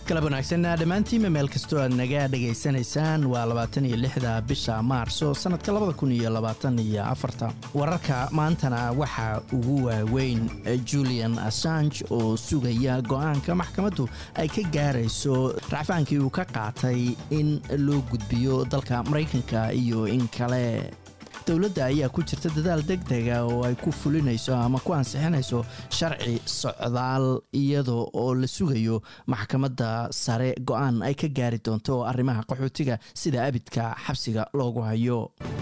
galab wanaagsan dhammaantiinma meel kastoo aad naga dhegaysanaysaan waa labaatan iyo lixda bisha maarso sannadka labada kun iyo labaatan iyo afarta wararka maantana waxaa ugu waaweyn julian assange oo sugaya go-aanka maxkamaddu ay ka gaarayso racfaankii uu ka qaatay in loo gudbiyo dalka maraykanka iyo in kale dowladda ayaa ku jirta dadaal deg dega oo ay ku fulinayso ama ku ansixinayso sharci socdaal iyadoo oo la sugayo maxkamadda sare go-aan ay ka gaari doonto arrimaha qaxootiga sida abidka xabsiga loogu hayo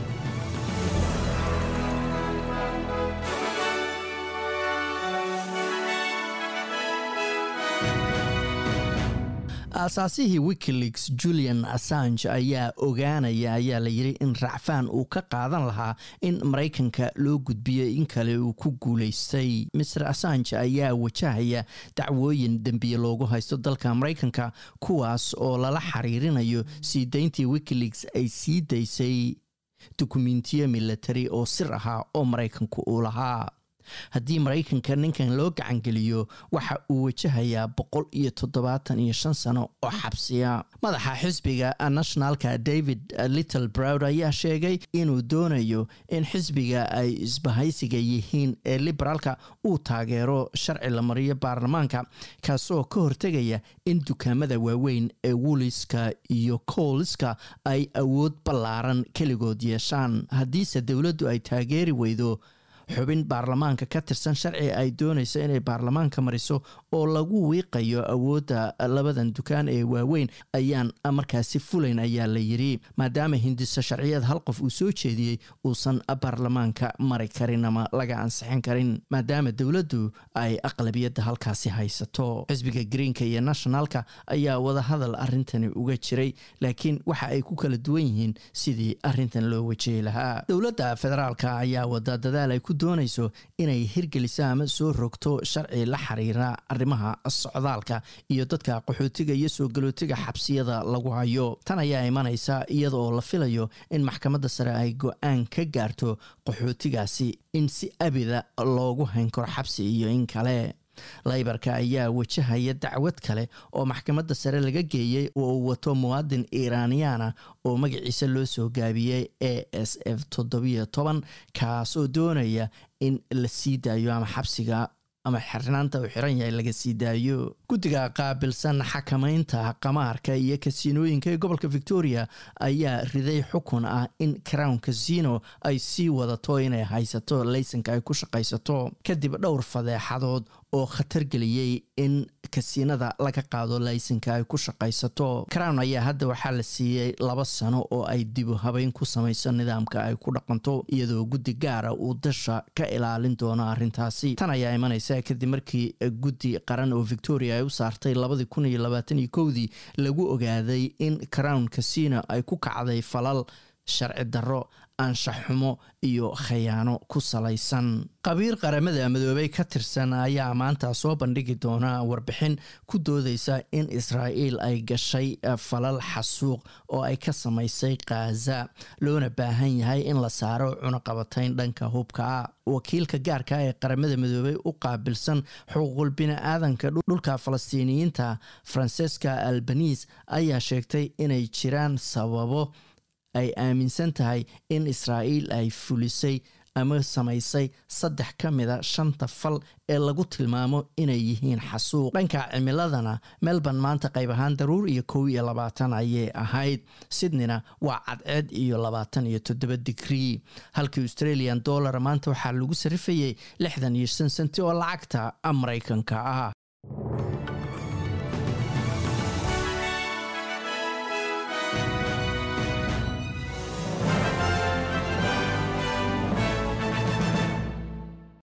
aasaasihii wikileaks julian assange ayaa ogaanaya ayaa la yiri in racfaan uu ka qaadan lahaa in maraykanka loo gudbiyo in kale uu ku guulaystay master assange ayaa wajahaya dacwooyin dembiye loogu haysto dalka maraykanka kuwaas oo lala xiriirinayo sii dayntii wikileaks ay sii daysay dukumentiyo milatari oo sir ahaa oo maraykanku uu lahaa haddii maraykanka ninkan loo gacangeliyo waxa uu wajahayaa boqol iyo toddobaatan iyo shan sano oo xabsiya madaxa xisbiga nationalka david little browd ayaa sheegay inuu doonayo in xisbiga ay isbahaysiga yihiin ee liberaalka uu taageero sharci la mariyo baarlamaanka kaasoo ka hortegaya in dukaamada waaweyn ee wuliska iyo kooliska ay awood ballaaran keligood yeeshaan haddiise dowladdu ay taageeri weydo xubin baarlamaanka ka tirsan sharci ay doonayso inay baarlamaanka mariso oo lagu wiiqayo awoodda labadan dukaan ee waaweyn ayaan markaasi fulayn ayaa la yiri maadaama hindiso sharciyeed hal qof uu soo jeediyey uusan baarlamaanka mari karin ama laga ansixin karin maadaama dowladdu ay aqlabiyadda halkaasi haysato xisbiga greenka iyo nationalka ayaa wadahadal arintani uga jiray laakiin waxa ay ku kala duwan yihiin sidii arintan loo wajehi lahaa dowladda federaalka ayaa wada dadaal ay ku doonayso inay hirgeliso ama soo rogto sharci la xiriira arrimaha socdaalka iyo dadka qaxootiga iyo soo galootiga xabsiyada lagu hayo tan ayaa imanaysa iyada oo la filayo in maxkamadda sare ay go-aan ka gaarto qaxootigaasi in si abida loogu hayn karo xabsi iyo in kale laybarka ayaa wajahaya dacwad kale oo maxkamadda sare laga geeyey oo uu wato muwaadin iiraaniyaana oo magaciisa loo soo gaabiyey a s f toddobiyo toban kaasoo doonaya in la sii daayo ama xabsiga ama xirnaanta uu xiran yahay laga sii daayo guddiga qaabilsan xakamaynta qamaarka iyo kasiinooyinka ee gobolka victoria ayaa riday xukun ah in crown casino ay sii wadato inay haysato laysanka ay ku shaqaysato kadib dhowr fadeexadood oo khatar geliyey in kasiinada laga qaado laysanka ay ku shaqaysato crown ayaa hadda waxaa la siiyey laba sano oo ay dibu habeyn ku samayso nidaamka ay ku dhaqanto iyadoo guddi gaara uu dasha ka ilaalin doono arrintaasi tan ayaa imanaysa kadib markii guddi qaran oo victoria ay u saartay labadii kun iyo labaatan iyo kowdii lagu ogaaday in crown casino ay ku kacday falal sharci darro anshax xumo iyo khayaano ku salaysan qabiir qaramada midoobey ka tirsan ayaa maanta soo bandhigi doona warbixin ku doodeysa in israa'iil ay gashay falal xasuuq oo ay ka samaysay khaza loona baahan yahay in la saaro cunaqabatayn dhanka hubka ah wakiilka gaarka ee qaramada midoobey u qaabilsan xuquuqul bini-aadanka dhulka falastiiniyiinta francesca albanis ayaa sheegtay inay jiraan sababo ay aaminsan tahay in israa'iil ay fulisay ama samaysay saddex ka mida shanta fal ee lagu tilmaamo inay yihiin xasuuq dhanka cimiladana melbourne maanta qayb ahaan daruur iyo kow iyo labaatan ayay ahayd sydneyna waa cadceed iyo labaatan iyo toddoba digrii halkii australian dollar maanta waxaa lagu sarifayay lixdan iyo shan senti oo lacagta maraykanka ah